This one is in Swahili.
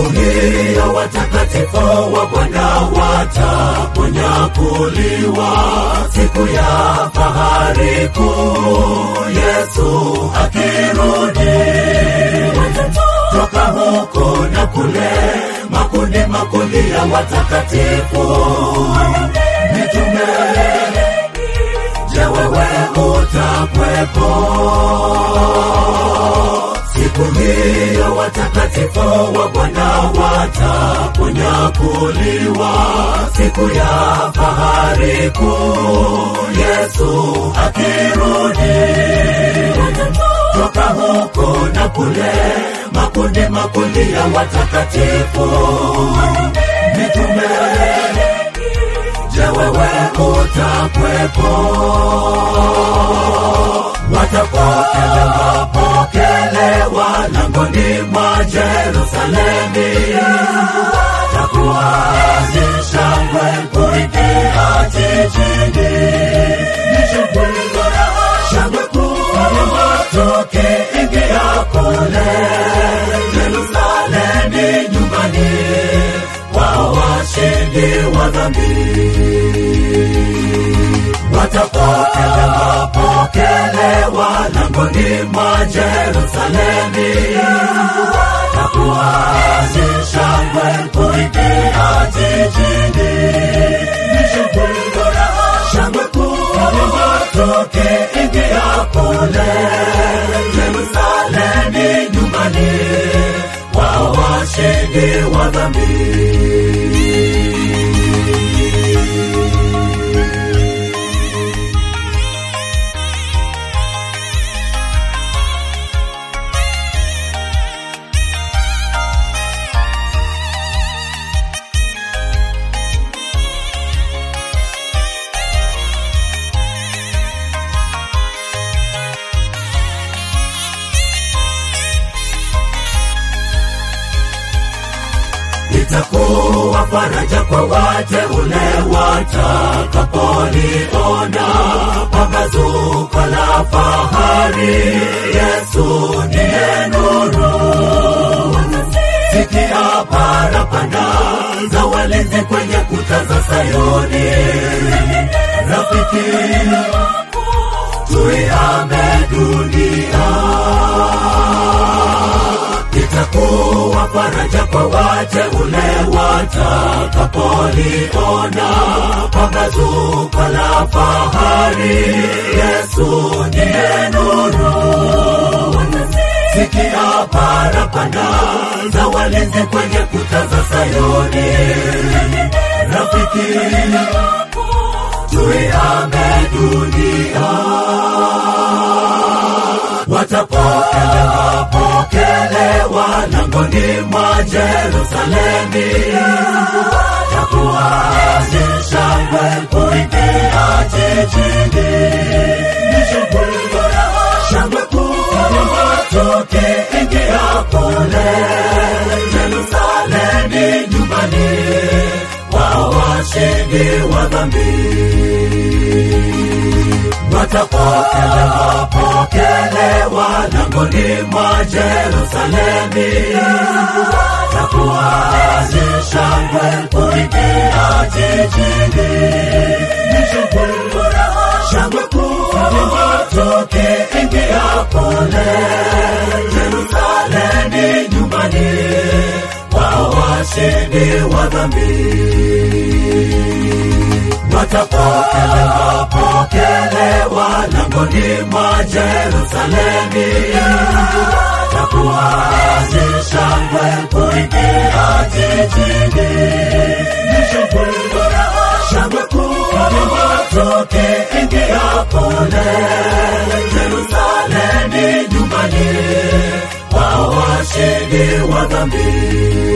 siku hiyo watakatifu wa Bwana wataponyakuliwa, siku ya fahari kuu, Yesu akirudi toka huko na kule, makundi makundi ya watakatifu mitume. Je, wewe utakwepo siku hiyo? Watakatifu wa Bwana wataponyakuliwa, siku ya fahari kuu, Yesu akirudi toka huko na kule, makundi makundi ya watakatifu mitume. Je, wewe utakwepo? Watapokelewa pokelewa langoni mwa Yerusalemi, takuwa ni shangwe kuingia jijini, ni shangwe shangwe kubwa tukiingia kule Yerusalemi, nyumbani kwa washindi wa dhambi. Watapokelewa pokelewa langoni mwa Yerusalemi, takuwa ni shangwe kuingia jijini, ni shangwe shangwe kubwa tukiingia kule Yerusalemi, nyumbani kwa washindi wa dhambi. itakuwa faraja kwa wateule watakapoliona pambazuko la fahari. Yesu ndiye nuru. Sikia parapanda za walinzi kwenye kuta za Sayuni. Rafiki, tuihame dunia itakuwa faraja kwa wateule watakapoliona pambazuko la fahari. Yesu ndiye nuru. Sikia parapanda za walinzi kwenye kuta za Sayuni. Rafiki, tuihame dunia watapokelewa pokelewa langoni mwa Yerusalemi, takuwa ni shangwe kuingia jijini, ni shangwe shangwe kubwa tukiingia kule Yerusalemi, nyumbani kwa washindi wa dhambi watapokelewa pokelewa langoni mwa Yerusalemi, takuwa ni shangwe kuingia jijini, ni shangwe shangwe kubwa tukiingia kule Yerusalemi, nyumbani kwa washindi wa dhambi watapokelewa pokelewa langoni mwa Yerusalemi, takuwa ni shangwe kuingia jijini, ni shangwe shangwe kubwa tukiingia kule Yerusalemi, nyumbani kwa washindi wa dhambi.